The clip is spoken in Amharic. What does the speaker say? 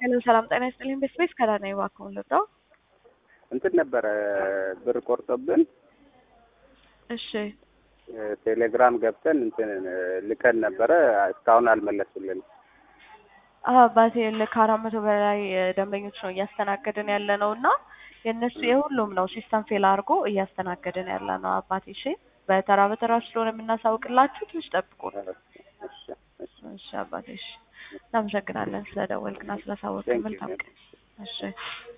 ሄሎ ሰላም ጤና ይስጥልኝ። በስፔስ ከዳና እባክዎን ልርዳው? እንትን ነበረ ብር ቆርጦብን እሺ ቴሌግራም ገብተን እንትን ልከን ነበረ እስካሁን አልመለሱልንም። አዎ አባቴ ከአራት መቶ በላይ ደንበኞች ነው እያስተናገድን ያለ ነው እና የእነሱ የሁሉም ነው ሲስተም ፌል አድርጎ እያስተናገድን ያለ ነው አባቴ። እሺ በተራ በተራ ስለሆነ የምናሳውቅላችሁ ትንሽ ጠብቁ። እሺ እሺ እሺ አባቴ እሺ እናመሰግናለን ስለደወልክና ስላሳወቅን። መልካም ቀን። እሺ